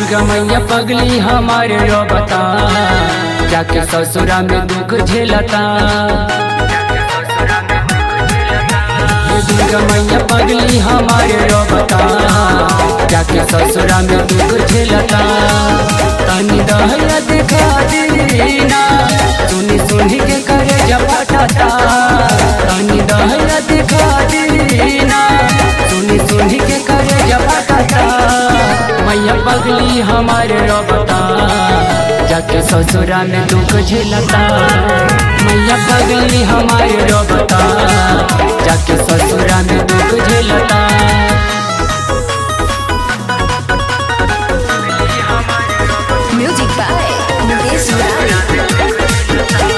दुर्गा मैया पगली हमारे रो बता जाके ससुरा में दुख झेलता ये दुर्गा मैया पगली हमारे रो बता जाके ससुरा में दुख झेलता तनी दहया दिखा दीना सुनी सुनी के करे जपटा तनी दहया दिखा दीना सुनी सुनी के करे जपटा मैया पगली हमारे रोबता जाके ससुरा में दुख झेलता मैया पगली हमारे रोबता जाके ससुरा में दुख झेलता Music by Mukesh Murari.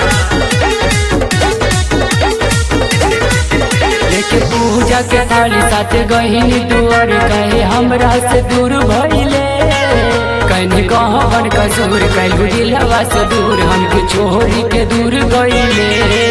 लेके पूजा के थाली साथे गहिनी दुआर कहे हमरा से दूर भइले कहीं कहवन कसूर कैलू दिलवा से दूर हमके छोरी के दूर गइले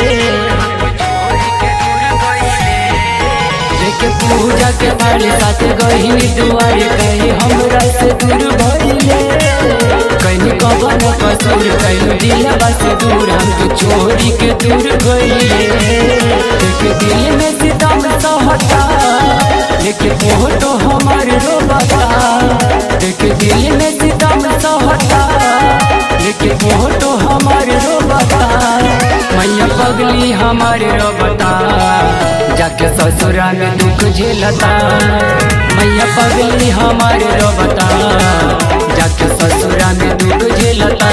लेके पूजा के थाली साथे गहिनी दुआर कहे हमरा से दूर भइले कहीं कहवन कसूर कैलू दिलवा से दूर हमके छोरी के दूर गइले लेके दिल में सितम सहता लेके फोटो हमारे रोबता लेके दिल में सितम सहता लेके फोटो हमारे रोबता मैया पगली हमारे रोबता जाके ससुरा में दुख झेलता मैया पगली हमारे रोबता जाके ससुरा में दुख झेलता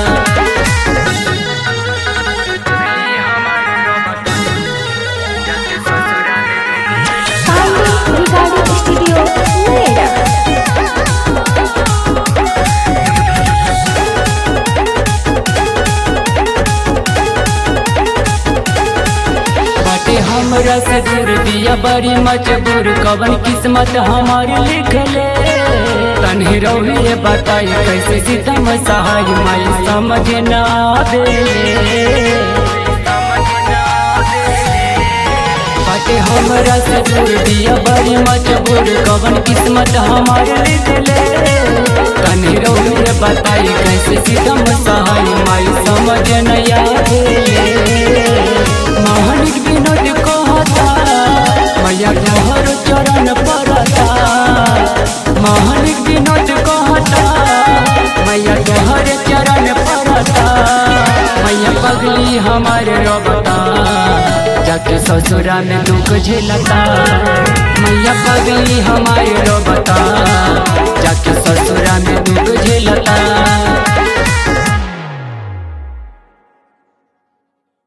Pioneer Recording Studio, Noida. बाटे हमरा से दूर दिया बड़ी मजबूर कवन किस्मत हमारी लिखले तन्हे रहुए बताई कैसे सीतम सहाय माई समझ ना आवेले बाटे हमरा से दूर दिया बड़ी मजबूर कवन किस्मत हमारे लिखले तन्हे रहुए बताई कैसे सीतम सहाय माई समझ नहीं आवेले महानिक विनोद कहता मैया तोहर चरण परता महानिक विनोद कहता मैया तोहर चरण परता मैया पगली हमारे रोबता जाके ससुरा में दुख झेलता मैया पगली हमारे रोबता